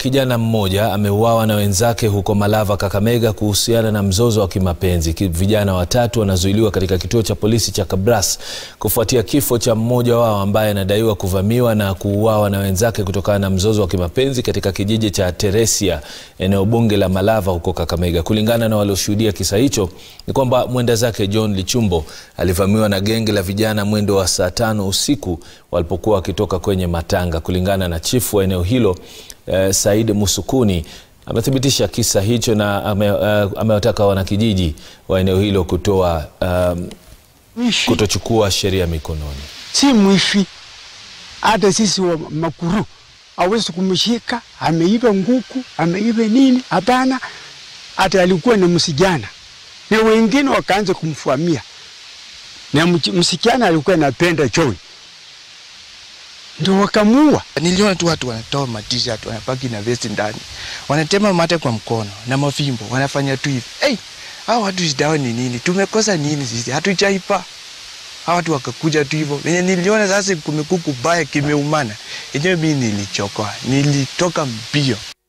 Kijana mmoja ameuawa na wenzake huko Malava, Kakamega kuhusiana na mzozo wa kimapenzi. Ki- Vijana watatu wanazuiliwa katika kituo cha polisi cha Kabras kufuatia kifo cha mmoja wao ambaye anadaiwa kuvamiwa na kuuawa na wenzake kutokana na mzozo wa kimapenzi katika kijiji cha Teresia, eneo bunge la Malava huko Kakamega. Kulingana na walioshuhudia kisa hicho, ni kwamba mwenda zake John Lichumbo alivamiwa na genge la vijana mwendo wa saa tano usiku walipokuwa wakitoka kwenye matanga. Kulingana na chifu wa eneo hilo eh, Said Musukuni amethibitisha kisa hicho na ame, eh, amewataka wanakijiji wa eneo hilo kutoa um, Mwishi kutochukua sheria mikononi. si mwishi, hata sisi wa makuru awezi kumshika, ameiba nguku, ameiba nini? Hapana, hata alikuwa ni msijana, na wengine wakaanza kumfuamia, na mch- msichana alikuwa anapenda John, ndio wakamuua. Niliona tu watu wanatoa matishat wanapaki na vesti ndani, wanatema mate kwa mkono na mafimbo, wanafanya tu hivi. Hey, hao watu shida ni nini? Tumekosa nini sisi? Hatujaipa. Hao watu wakakuja tu hivyo. Venye niliona sasa kumekuku baya kimeumana, yenyewe mimi nilichoka, nilitoka mbio.